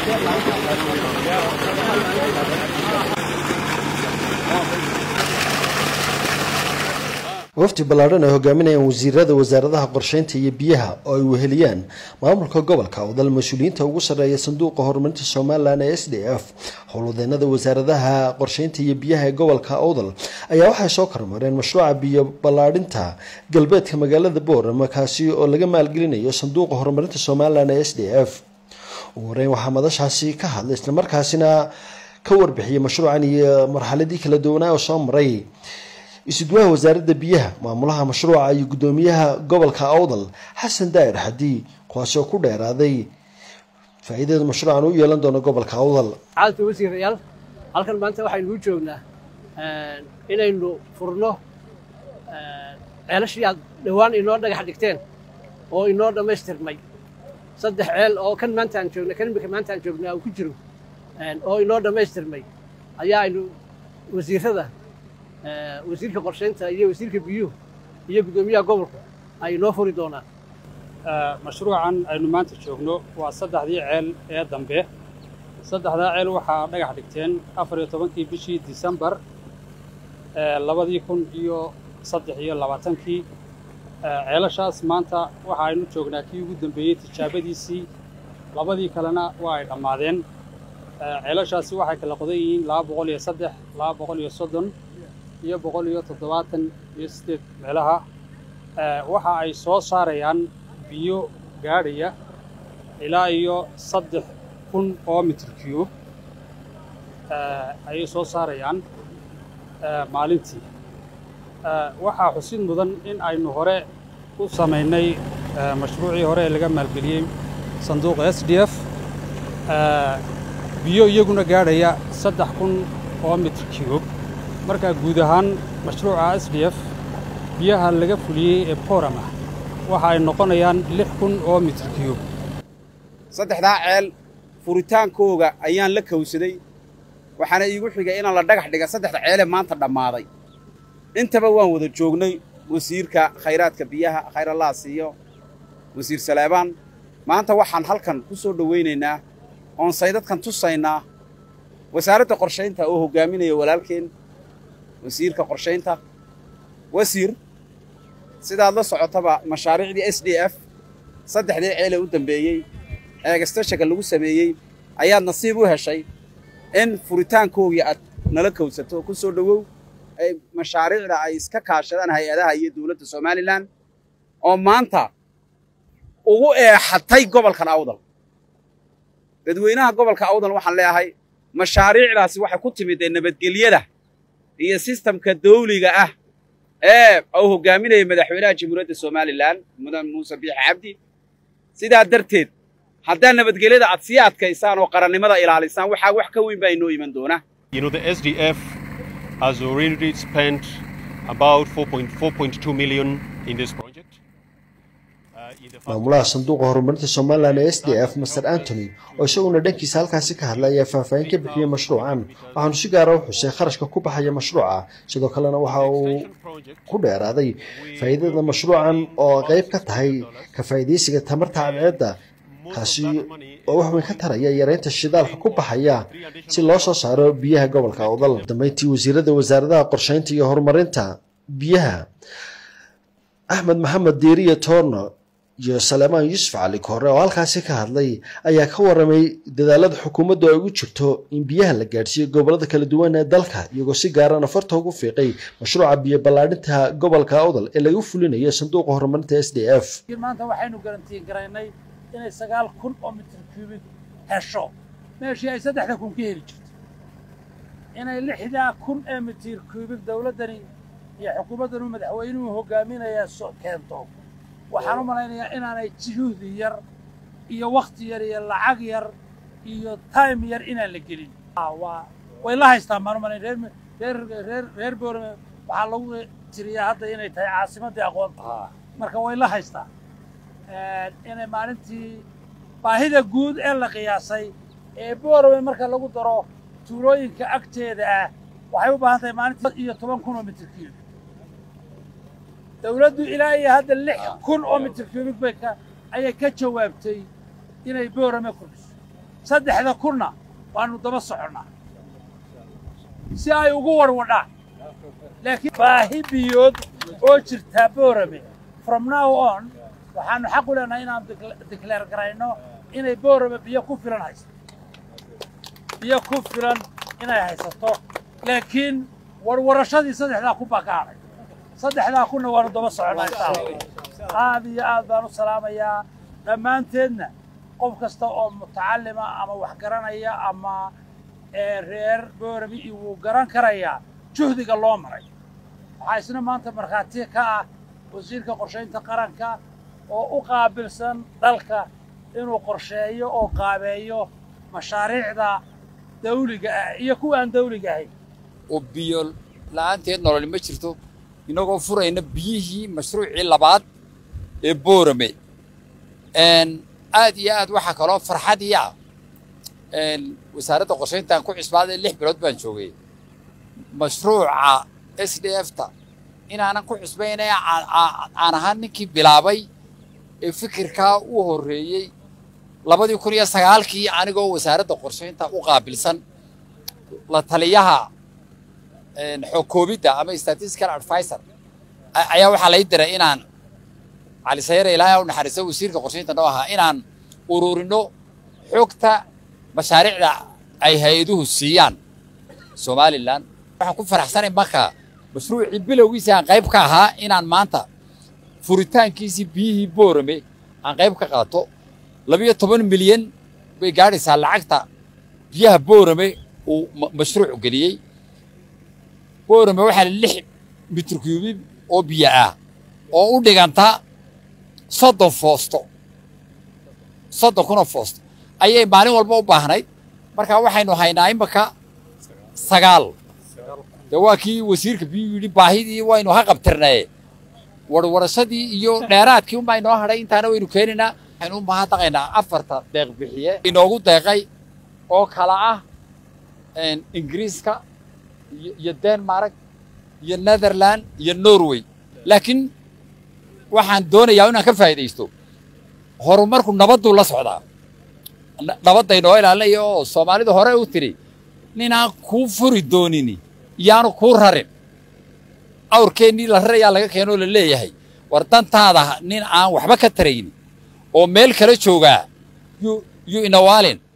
wafdi ballaadhan ay hogaaminayaan wasiirada wasaaradaha qorsheynta iyo biyaha oo ay weheliyaan maamulka gobolka wadal mas-uuliyiinta ugu sarreeya sanduuqa horumarinta somalilan ee s d f howlwadeenada wasaaradaha qorsheynta iyo biyaha ee gobolka awdal ayaa waxay soo kormareen mashruuca biyo ballaadhinta galbeedka magaalada boorama kaasi oo laga maalgelinayo sanduuqa horumarinta somalilan ee s d f ugu horeyn waxaa madashaasi ka hadlay islamarkaasina ka warbixiyay mashruucan iyo marxaladii kala duwanaa oo soo maray isuduwaha wasaaradda biyaha maamulaha mashruuca iyo guddoomiyaha gobolka awdal xasan daa'ir xadii kuwaasi oo ku dheeraaday faa'iidada mashruucan u yeelan doono gobolka awdal caalta wasiirayaal halkan maanta waxaynu u joognaa inaynu furno ceelashii aad dhowaan inoo dhagax dhigteen oo inoo dhammaystirmay saddex ceel oo kan maanta aan joogna kan imika maanta aan joognaa uu ku jiro oo inoo dhammaystirmay ayaa aynu wasiirada wasiirka qorsheynta iyo wasiirka biyuhu iyo guddoomiyaha gobolka ay inoo furi doonaan mashruucan aynu maanta joogno waa saddexdii ceel ee dambe saddexdaa ceel waxaa dhagax dhigteen afar iyo tobankii bishii disembar labadii kun iyo saddex iyo labaatankii ceelashaas maanta waxa aynu joognaa kii ugu dambeeyey tijaabadiisii labadii kalena waa ay dhammaadeen ceelashaasi waxay kala qodan yihiin laba boqol iyo saddex laba boqol iyo soddon iyo boqol iyo toddobaatan iyo siddeed meelaha waxa ay soo saarayaan biyo gaadhaya ilaa iyo saddex kun oo mitir cube ayay soo saarayaan maalintii waxaa xusid mudan in aynu hore u samaynay mashruucii hore ee laga maalgeliyey sanduuqa s d f biyo iyaguna gaadhaya saddex kun oo mitir cube markaa guud ahaan mashruuca s d f biyaha laga fuliyey ee borama waxa ay noqonayaan lix kun oo mitir cube saddexdaa ceel furitaankooga ayaan la kowsaday waxaana iigu xigay inaan la dhagax dhiga saddexda ceelee maanta dhammaaday intaba waan wada joognay wasiirka khayraadka biyaha khayrallaha siiyo wasiir saleebaan maanta waxaan halkan ku soo dhowaynaynaa oon saydadkan tusaynaa wasaaradda qorshaynta oo hoggaaminaya walaalkeen wasiirka qorshaynta wasiir sidaad la socotaba mashaariicdii s d f saddexdii ceelee u dambeeyey eegastashaga lagu sameeyey ayaad nasiib u heshay in furitaankoogii aad nala kowsato ku soo dhowow ay mashaariicda ay iska kaashadaan hay-adaha iyo dowladda somalilan oo maanta ugu eexatay gobolkan awdal dadweynaha gobolka awdal waxaan leeyahay mashaariicdaasi waxay ku timid ee nabadgelyada iyo sistamka dawliga ah ee uu hoggaaminaya madaxweynaha jamhuuriyadda somalilan mudan muuse biixi cabdi sidaa darteed haddaa nabadgelyada aad sii adkaysaan oo qarannimada ilaalisaan waxaa wax ka weyn baa inoo iman doona You know, the SDF has already spent about 4.2 million in this project. Uh, in the first maamulaha sanduuqa horumarinta somalilan ee s d f master antony oo isaguna dhankiisa halkaasi ka hadlay ayaa faahfaahin ka bixiyey mashruucan waxaanu si gaara u xusay kharashka ku baxaya mashruuca sidoo kalena waxa uu ku dheeraaday faa'iidada mashruucan oo qayb ka tahay ka faa'iidaysiga tamarta cadceedda kaasi oo wax weyn ka taraya yareynta shidaalka ku baxaya si loo soo saaro biyaha gobolka awdal dambeyntii wasiirada wasaaradaha qorsheynta iyo horumarinta biyaha axmed maxamed diiriye toorno iyo saleemaan yuusuf cali koore oo halkaasi ka hadlay ayaa ka waramay dadaalada xukuumaddu ay ugu jirto in biyaha la gaadhsiiyo gobolada kala duwan ee dalka iyagoo si gaarana farta ugu fiiqay mashruuca biyo ballaadhinta gobolka awdal ee lagu fulinayo sanduuqa horumarinta s d f maanta waxaynu garantiin garaynay inay sagaal kun oo mitir kuubig hesho meeshii ay saddexda kun ka heli jirto inay lixdaa kun ee mitir kuubig dawladdani iyo xukuumaddanu madaxweynuhu hoggaaminaya so keento waxaan u malaynayaa inaanay juhdi yar iyo wakhti yar iyo lacag yar iyo time yar inaan la gelin waa way la haystaan baan u malayn reer reer reer reer boorame waxaa lagu tiriyaa hadda inay tahay caasimaddii aqoonta marka way la haystaan inay maalintii baahida guud ee la qiyaasay ee boorame marka lagu daro tuulooyinka agteeda ah waxay u baahan tahay maalintii iyo toban kun oo mitir kiibi dawladdu ilaa iyo hadda lix kun oo mitir kiibig bay ka ayay ka jawaabtay inay boorame kordhiso saddexda kunna waannu daba soconnaa si ay ugu warwadhaan laakiin baahi biyood oo jirtaa boorame from now on waxaannu xaq u leenahay inaan dikleer garayno inay boorame biyo ku filan haysato biyo ku filan inay haysato laakiin warwarashadii saddexdaa kun baa ka hadhay saddexdaa kunna waannu daba soconnaa insha allah aad iyo aad baan u salaamayaa dhammaanteedna qof kasta oo mutacallima ama wax garanaya ama reer boorami wuu garan karayaa juhdiga loo maray waxaa isna maanta markhaati ka ah wasiirka qorshaynta qaranka oo u qaabilsan dalka inuu qorsheeyo oo qaabeeyo mashaariicda dawliga ah iyo kuwa aan dawliga ahayn oo biyo la'aanteed nololi ma jirto inagoo furayna biyihii mashruucii labaad ee boorame aad iyo aad waxaa kaloo farxadii ah wasaaradda qorshayntaan ku cisbaaday lix bilood baan joogay mashruuca s d f ta inaanan ku cusbaynay aan ahaan ninkii bilaabay ee fikirkaa u horreeyey labadii kun iyo sagaalkii anigoo wasaaradda qorshaynta u qaabilsan la taliyaha xogkoobidda ama statistical advisor ayaa waxaa lay diray inaan cali sayare ilaahay u naxariisto wasiirka qorshaynta noo ahaa inaan ururino xogta mashaariicda ay hay-aduhu siiyaan somalilan waxaan ku faraxsanay marka mashruucii bilowgiisii aan qayb ka ahaa inaan maanta furitaankiisii biyihii boorame aan qayb ka qaato labiyo toban milyan bay gaadhaysaa lacagta biyaha boorame uu mashruuc geliyey boorame waxaa lix mitir kuubib oo biyo ah oo u dhiganta soddon foosto soddon kunoo foosto ayay maalin walba u baahnayd marka waxaynu haynaa imaka sagaal dee waa kii wasiirka biyuu yidhi baahidii waynu ha qabtirnaye warwarashadii iyo dheeraadkii unbaa inoo hadhay intaana waynu keenaynaa waxaynu u mahadnaqaynaa afarta deeq bixiye inoogu deeqay oo kala ah ingiriiska iyo denmark iyo netherland iyo norway laakiin waxaan doonayaa inaan ka faa'iidaysto horumarku nabadduu la socdaa nabadda inoo ilaalinaya oo soomaalidu hore u tidhi ninaan kuu furi doonini iyaanu kuu rarin awrkeennii la rarayaa laga keenoo la leeyahay war dantaada nin aan waxba ka taraynin oo meel kala joogaa yuu inawaalin